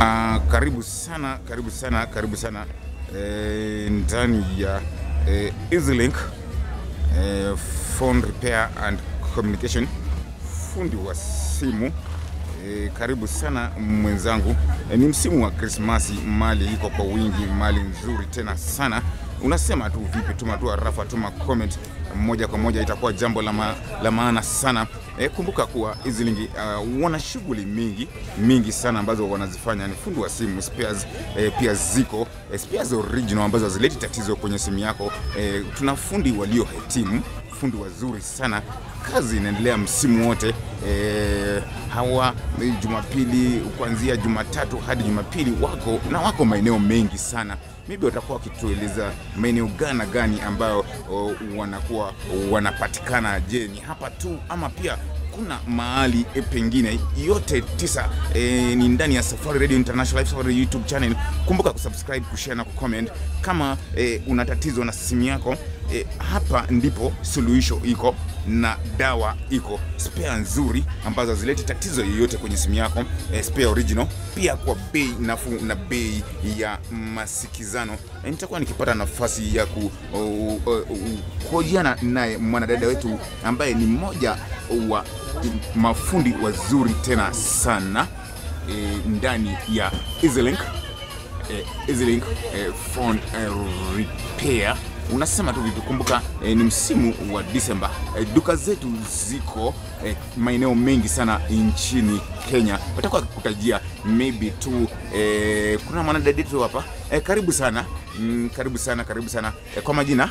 Uh, karibu sana karibu sana karibu sana eh, ndani ya eh, EasyLink eh, phone repair and communication, fundi wa simu eh, karibu sana mwenzangu. Eh, ni msimu wa Krismasi, mali iko kwa wingi, mali nzuri tena sana. Unasema tu vipi? Tuma tu arafa, tuma comment moja kwa moja, itakuwa jambo la, ma, la maana sana. E, kumbuka kuwa EasyLink uh, wana shughuli mingi mingi sana ambazo wanazifanya. Ni fundi wa simu spares, e, pia ziko e, spares original ambazo hazileti tatizo kwenye simu yako. E, tuna fundi waliohitimu, fundi wazuri sana. Kazi inaendelea msimu wote e, hawa e, Jumapili kuanzia Jumatatu hadi Jumapili wako na wako maeneo mengi sana maybe watakuwa wakitueleza maeneo gana gani ambayo o, wanakuwa wanapatikana. Je, ni hapa tu ama pia kuna mahali e, pengine? Yote tisa e, ni ndani ya Safari Radio International Live Safari YouTube channel. Kumbuka kusubscribe, kushare na kucomment. Kama e, una tatizo na simu yako e, hapa ndipo suluhisho iko na dawa iko, spare nzuri ambazo hazileti tatizo yoyote kwenye simu yako e, spare original, pia kwa bei nafuu na bei ya masikizano. E, nitakuwa nikipata nafasi ya ku kuhojiana naye mwanadada wetu ambaye ni mmoja wa mafundi wazuri tena sana e, ndani ya EasyLink e, EasyLink e, phone e, repair unasema tu vipi? Kumbuka eh, ni msimu wa Disemba eh, duka zetu ziko eh, maeneo mengi sana nchini Kenya. Watakuwa kutajia maybe tu eh, kuna mwanadada tu hapa eh, karibu sana mm, karibu sana karibu sana eh, kwa majina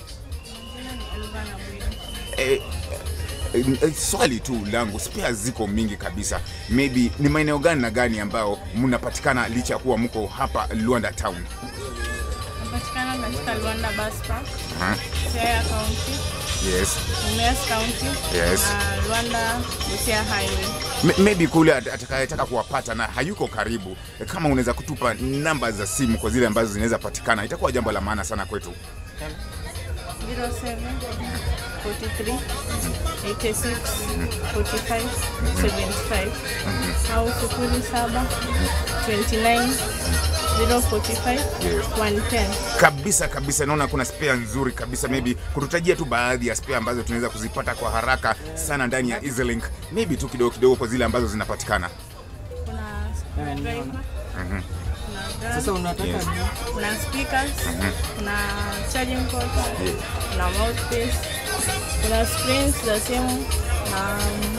eh, eh, swali tu langu, spare ziko mingi kabisa, maybe ni maeneo gani na gani ambayo mnapatikana licha ya kuwa mko hapa Luanda town? Napatikana katika Luanda Bus Park, Huh? Siaya County, Yes. Mumias County Yes. na Luanda Busia Highway. M- maybe kule at- atakayetaka kuwapata na hayuko karibu, kama unaweza kutupa namba za simu kwa zile ambazo zinaweza patikana, itakuwa jambo la maana sana kwetu. 07 43 86 45 75 au 07 29 045 Yes. 110. Kabisa kabisa, naona kuna spare nzuri kabisa, maybe kututajia tu baadhi ya spare ambazo tunaweza kuzipata kwa haraka sana ndani ya EasyLink, maybe tu kidogo kidogo kwa zile ambazo zinapatikana. Kuna screwdriver, kuna Sasa drum, unataka Yes. nini? kuna speakers, kuna charging port, Yeah. kuna mouthpiece, kuna screens za simu na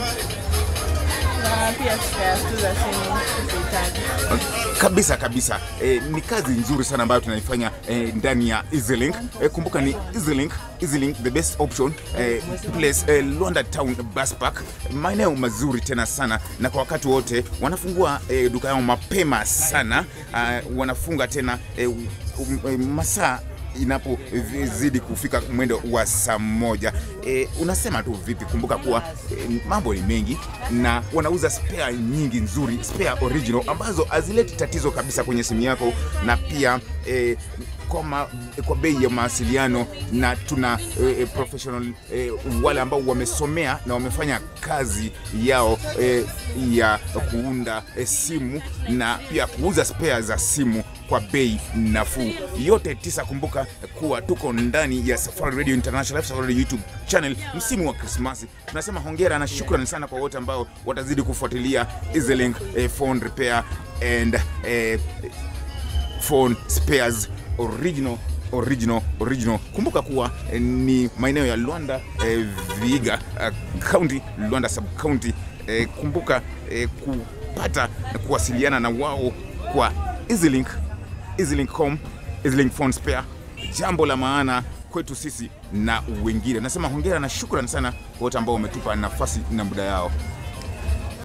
na pia spares tu za simu ukihitaji. kabisa kabisa eh, ni kazi nzuri sana ambayo tunaifanya eh, ndani ya EasyLink eh, kumbuka ni EasyLink EasyLink the best option eh, place eh, Luanda Town Bus Park maeneo mazuri tena sana na kwa wakati wote wanafungua eh, duka yao mapema sana uh, wanafunga tena eh, um, eh, masaa inapozidi kufika mwendo wa saa moja. E, unasema tu vipi? Kumbuka kuwa e, mambo ni mengi na wanauza spare nyingi nzuri, spare original ambazo hazileti tatizo kabisa kwenye simu yako, na pia e, kwa, ma, kwa bei ya mawasiliano na tuna e, e, professional e, wale ambao wamesomea na wamefanya kazi yao e, ya kuunda e, simu na pia kuuza spare za simu kwa bei nafuu. Yote tisa, kumbuka kuwa tuko ndani ya Safari Radio International Safari Radio YouTube channel msimu wa Krismasi. Tunasema hongera na shukrani sana kwa wote ambao watazidi kufuatilia EasyLink eh, phone repair and eh, phone spares original original original. Kumbuka kuwa eh, ni maeneo ya Luanda eh, Vihiga uh, county Luanda sub county eh, kumbuka eh, kupata na kuwasiliana na wao kwa EasyLink EasyLink.com EasyLink phone spare, jambo la maana kwetu sisi na wengine. Nasema hongera na shukrani sana kwa wote ambao wametupa nafasi na muda yao.